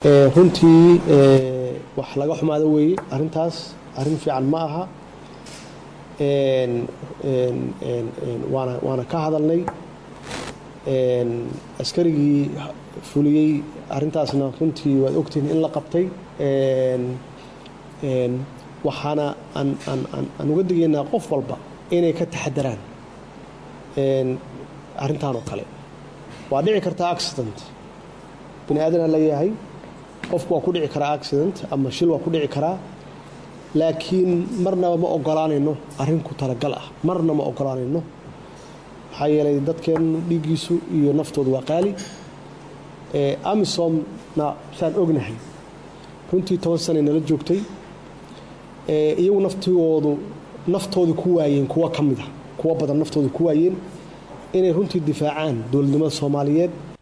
runtii wax laga xumaado weeye arrintaas arrin fiican ma aha waana waana ka hadalnay askarigii fuliyey arrintaasna runtii waad ogtihiin in la qabtay waxaana aan aan aan uga digaynaa qof walba inay ka taxadaraan arrintan oo kale waa dhici kartaa accident bini aadana leeyahay qofku waa ku dhici karaa accident ama shil waa ku dhici karaa laakiin marnaba ma ogolaanayno arrin ku talagal ah marna ma ogolaanayno maxaa yeelay dadkeennu dhiiggiisu iyo naftoodu waa qaali amisomna saan ognahay runtii toban sanay nala joogtay iyagu naftigoodu naftoodii ku waayeen kuwo ka mid a kuwo badan naftoodii ku waayeen inay runtii difaacaan dowladnimada soomaaliyeed